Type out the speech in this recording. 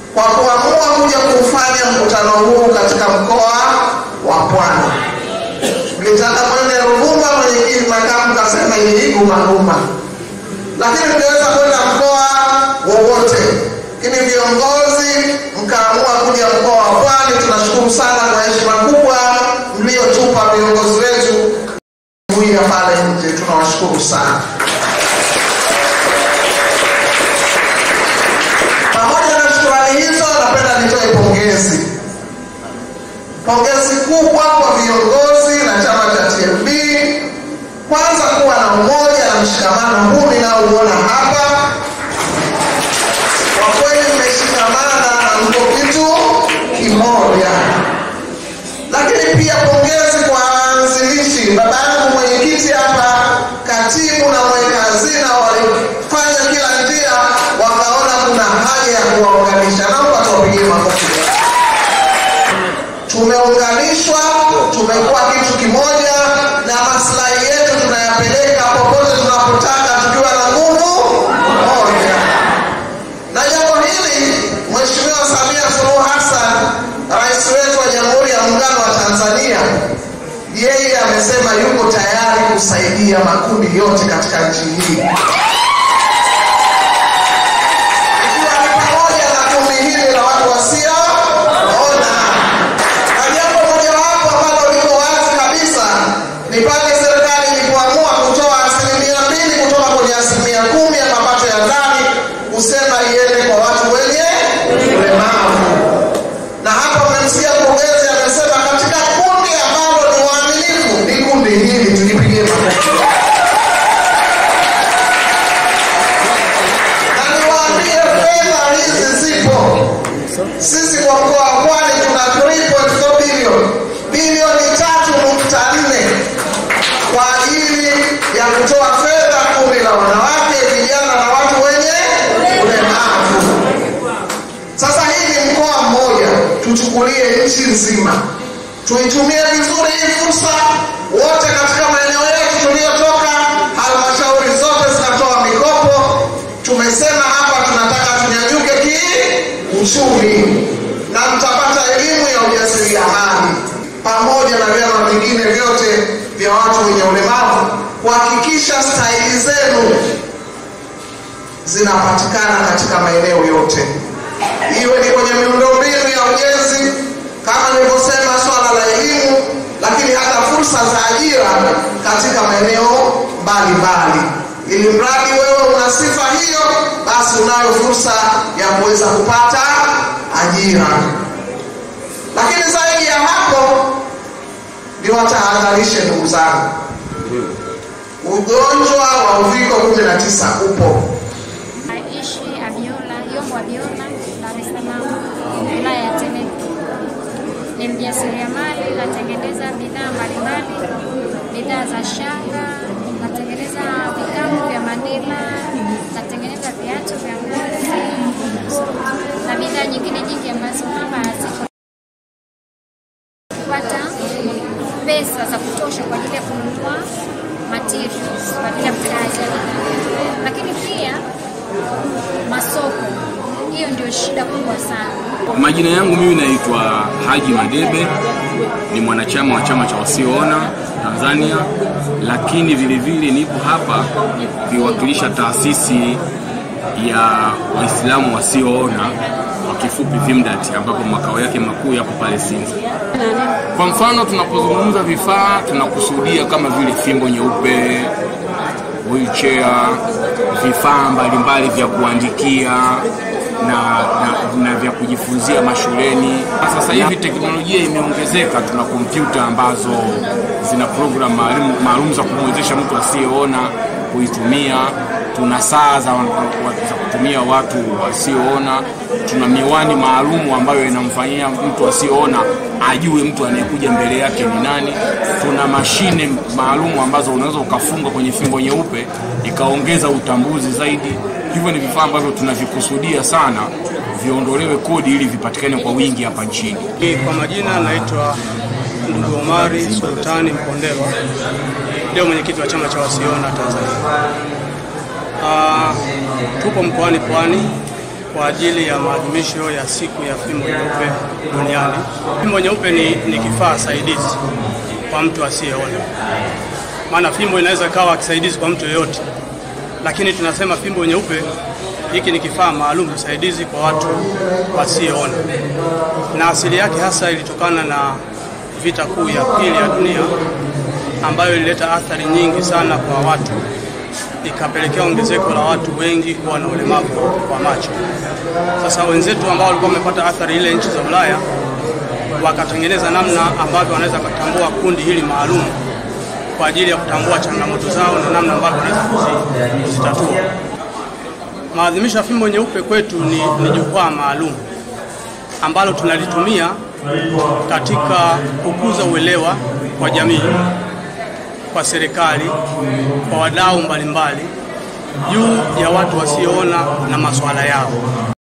kwa kuamua kuja kufanya mkutano huu katika mkoa wa Pwani. Mlitaka mwende Ruvuma, mwenyekiti makamu kasema hii gumaguma, lakini mngeweza kwenda mkoa wowote, lakini viongozi mkaamua kuja mkoa wa Pwani. Tunashukuru sana kwa heshima kubwa mliotupa viongozi wetu kuja pale nje, tunawashukuru sana. Pamoja na shukrani hizo, napenda nitoe pongezi, pongezi kubwa kwa viongozi na chama cha TLB, kwanza kuwa na umoja na mshikamano huu ninaouona hapa. Kwa kweli mmeshikamana na mko kitu kimoja, lakini pia pongezi kwa waanzilishi, baba yangu mwenyekiti hapa, katibu na mweka hazina walifanya kila njia, wakaona kuna haja ya kuwaunganisha. Naomba tuwapigie makofi. Tumeunganishwa, tumekuwa kitu kimoja, na maslahi yetu tunayapeleka popote tunapotaka, tukiwa na nguvu moja. Na jambo hili Mheshimiwa Samia Suluhu Hassan, rais wetu wa Jamhuri ya Muungano wa Tanzania, yeye amesema yuko tayari kusaidia makundi yote katika nchi hii, ikiwa ni pamoja na kundi hili la watu wasioona. Na jambo mojawapo ambalo liko wazi kabisa ni pale serikali ilipoamua kutoa asilimia mbili kutoka kwenye asilimia kumi ya mapato ya ndani kusema iende kwa watu wenye ulemavu. Na hapa mmemsikia mkurugenzi amesema katika kundi ambalo ni waaminifu ni kundi hili, tulipigie makofi. Na niwaambie fedha hizi zipo. Sisi kwa mkoa wa Pwani tuna 3.4 bilioni bilioni tatu nukta nne kwa ajili ya kutoa fedha kundi la wanawake, vijana na watu wenye ulemavu. Sasa hii ni mkoa mmoja, tuchukulie nchi nzima, tuitumie vizuri hii fursa. Wote katika maeneo yetu tuliyotoka, halmashauri zote zinatoa mikopo. Tumesema hapa tunataka tunyanyuke kiuchumi, na mtapata elimu ya ujasiriamali pamoja na vyama vingine vyote vya watu wenye ulemavu, kuhakikisha staili zenu zinapatikana katika maeneo yote, iwe ni kwenye miundombinu ya ujenzi, kama nilivyosema, swala la elimu, lakini hata fursa za ajira katika maeneo mbalimbali. Ili mradi wewe una sifa hiyo, basi unayo fursa ya kuweza kupata ajira. Lakini zaidi ya hapo, niwatahadharishe ndugu zangu, ugonjwa wa uviko 19 upo Aishi Abiola, Yombo Abiola, Dar es Salaam, wilaya ya Temeke. Ni mjasiriamali, natengeneza bidhaa mbalimbali, bidhaa za shanga, natengeneza vikapu vya manila, natengeneza viatu vya ngozi na bidhaa nyingine nyingi ambazo kwamba haziko kupata pesa za kutosha kwa ajili ya kununua materials kwa ajili ya kazi ya bidhaa, lakini pia masoko. Hiyo ndio shida kubwa sana. Majina yangu mimi naitwa Haji Madebe, ni mwanachama wa chama cha wasioona Tanzania, lakini vile vile nipo hapa kuiwakilisha taasisi ya Waislamu wasioona kwa kifupi VIMDAT, ambapo makao yake makuu yapo pale Sinza. Kwa mfano, tunapozungumza vifaa tunakusudia kama vile fimbo nyeupe, wheelchair, vifaa mbalimbali vya kuandikia na, na, na vya kujifunzia mashuleni. Sasa hivi teknolojia imeongezeka, tuna kompyuta ambazo zina program maalum maalum za kumwezesha mtu asiyeona kuitumia. Tuna saa za, za kutumia watu wasioona. Tuna miwani maalum ambayo inamfanyia mtu asiyeona ajue mtu anayekuja mbele yake ni nani. Tuna mashine maalum ambazo unaweza ukafunga kwenye fimbo nyeupe ikaongeza utambuzi zaidi. Hivyo ni vifaa ambavyo tunavikusudia sana viondolewe kodi ili vipatikane kwa wingi hapa nchini. Kwa majina naitwa ndugu Omari Sultani Mpondelwa, ndio mwenyekiti wa chama cha wasioona Tanzania. Uh, tupo mkoani Pwani kwa ajili ya maadhimisho ya siku ya fimbo nyeupe duniani. Fimbo nyeupe ni, ni kifaa saidizi kwa mtu asiyeona, maana fimbo inaweza kawa kisaidizi kwa mtu yeyote, lakini tunasema fimbo nyeupe, hiki ni kifaa maalum saidizi kwa watu wasioona, na asili yake hasa ilitokana na vita kuu ya pili ya dunia ambayo ilileta athari nyingi sana kwa watu, ikapelekea ongezeko la watu wengi kuwa na ulemavu wa macho. Sasa wenzetu ambao walikuwa wamepata athari ile nchi za Ulaya wakatengeneza namna ambavyo wanaweza kutambua kundi hili maalum kwa ajili ya kutambua changamoto zao na namna ambavyo wanaweza kuzi- kuzitatua. Maadhimisho ya fimbo nyeupe kwetu ni, ni jukwaa maalum ambalo tunalitumia katika kukuza uelewa kwa jamii, kwa serikali, kwa wadau mbalimbali juu ya watu wasioona na masuala yao.